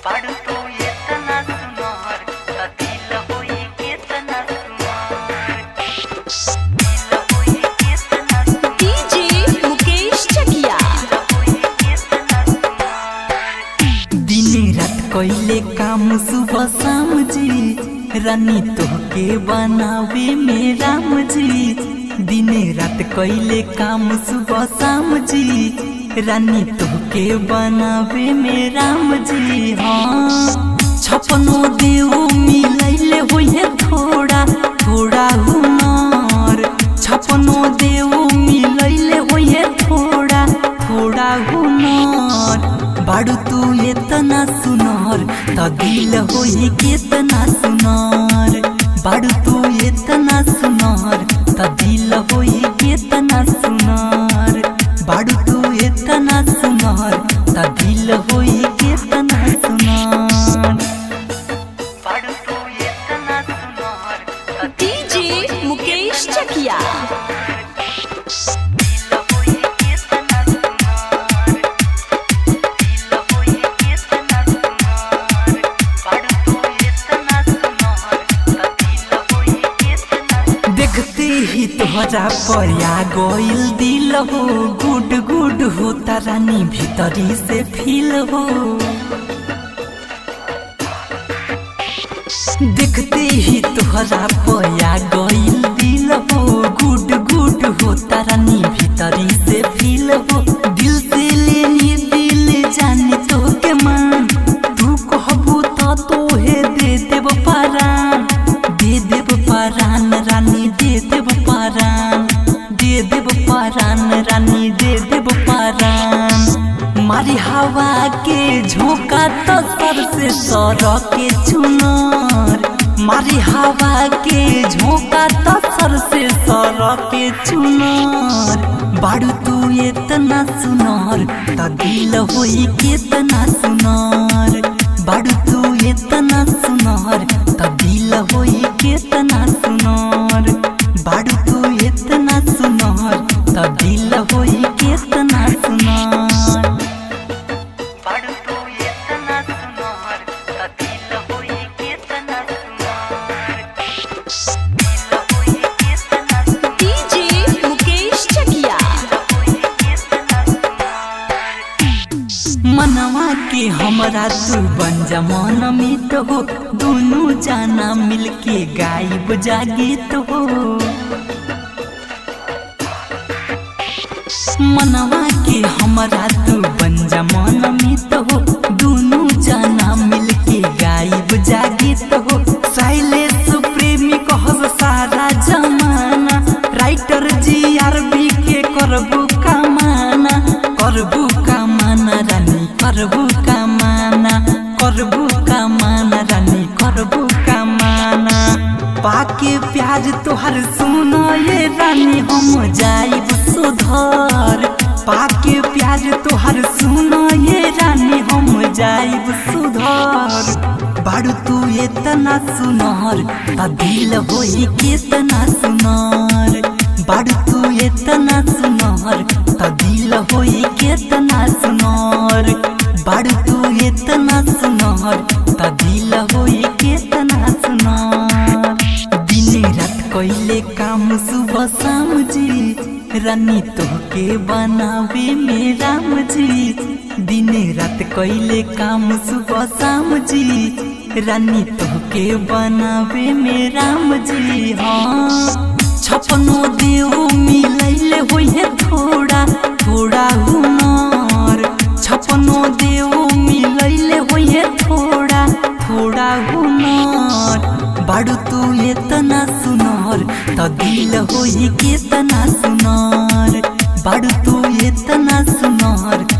बाड़ू तू एतना सुनार त दिल होई केतना सुनार दिल होई केतना सुनार डीजे मुकेश चकिया होई केतना सुनार दिन रात कैले काम सुबह शाम जी रानी तोहके बनावे में राम जी दिन रात कैले काम सुबह शाम जी रानी तोहके बनावे में राम जी हाँ छपनो देव मिलैले होइहे थोड़ा थोड़ा हुनर छपनो देव मिलैले होइहे थोड़ा थोड़ा हुनर बाड़ू तू एतना सुनर त दिल होई केतना सुनर बाड़ू तू एतना सुनर त दिल होई केतना सुनर बाड़ू तू एतना सुनर त दिल होई केतना सुनर बाड़ू तू एतना सुनार त डीजे मुकेश चकिया दिल होई केतना सुनार दिल होई केतना सुनार बाड़ू तू एतना सुनार त दिल होई केतना देखते ही तोहरा पया गइल दिल हो गुड गुड हो रानी भीतरी से फील हो देखते ही तोहरा पया गइल दिल हो गुड गुड हो रानी भीतरी से फील हो दिल से लेनी दिल जाने तो के मान तू कहबू तो तोहे दे देब परान दे देब परान रानी दे देब परान दे देब परान रानी दे देब परान मारी हवा के झोंका तो सर से सर के चुनर मारी हवा के झोंका तो सर से सर के चुनर बाड़ू तू एतना सुनर त दिल होई केतना सुनर बाड़ू तू एतना सुनर त दिल होई केतना सुनर बाड़ू तू एतना सुनर त दिल होई केतना सुनर बाड़ू तू एतना सुनार त दिल होई केतना सुनार दिल होई केतना सुनार डीजे मुकेश चकिया होई केतना सुनार मनवा के हमरा तू बन जमान मित हो दोनों जाना मिलके गायब जागीत हो मनवा के हमरा तू बन जमान मित हो दोनों जाना मिलके गायब जागीत हो साइलेस प्रेमी कहब सारा जमाना राइटर जी आर बी के करबू कमाना करबू कमाना रानी करबू कमाना करबू कमाना रानी करबू कमाना पाके प्याज तोहर सुनो ये रानी हम जाइब सुधर पाके प्याज तोहर सुनो ये रानी हम जाइब सुधर बाड़ू तू एतना सुनर त दिल होई केतना सुनर बाड़ू तू एतना सुनर त दिल होई केतना सुनर बाड़ू तू एतना सुनर त दिल होई केतना सुनर दिन रात कैले काम सुबह शाम जी रानी तोहके बनावे में राम जी दिन रात कैले काम सुबह शाम जी रानी तोहके बनावे में राम जी हाँ छपनो देव मिलैले होइहे थोड़ा थोड़ा हुनर छपनो देव मिलैले होइहे थोड़ा थोड़ा हुनर बाड़ू तू एतना सुनर त दिल होई केतना सुनर बाड़ू तू एतना सुनर